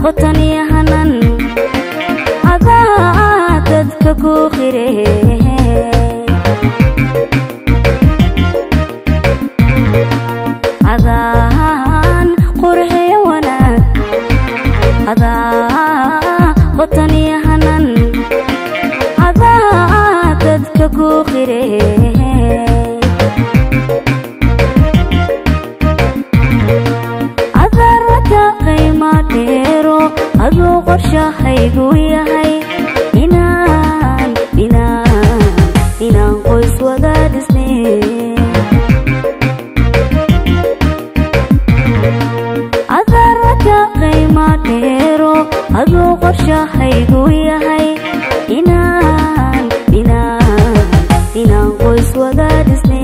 qotaniyo hanan adaa dadka ku qire adaan qurxiyo wanaag adaa qotaniyo hanan adaa dadka ku qire adaraka qiima dheero aduu qorshahaygu yahay inaan inaan inaan qoys wada dhisne adaraka qiima dheero aduu qorshahaygu yahay inaan inaan inaan qoys wada dhisne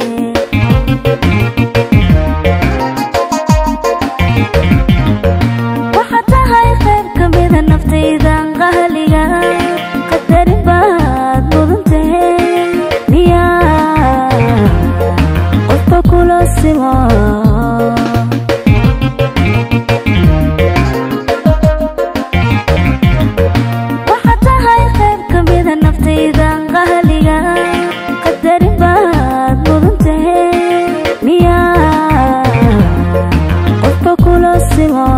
waxaad tahay qayb ka mida naftaydan qahliga qadarin baad mudantahe miyaa qofka kula simo waxaad tahay qayb ka mida naftaydan qahliga qadarin baad mudantahe miyaa qofka kula simo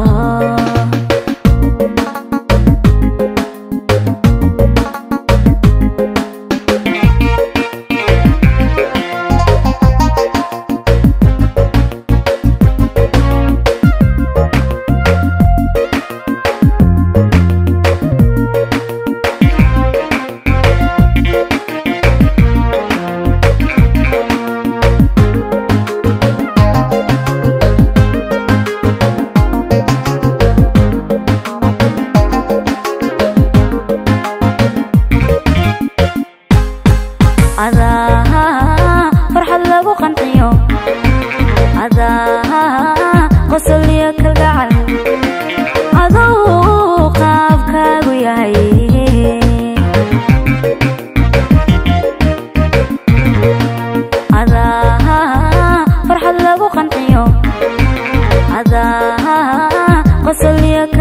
adaa farxad lagu qanciyo adaa qosoliyo kalgacal aduu qaabkaagu yahay adaa farxad lagu qanciyo adaa qosoliyo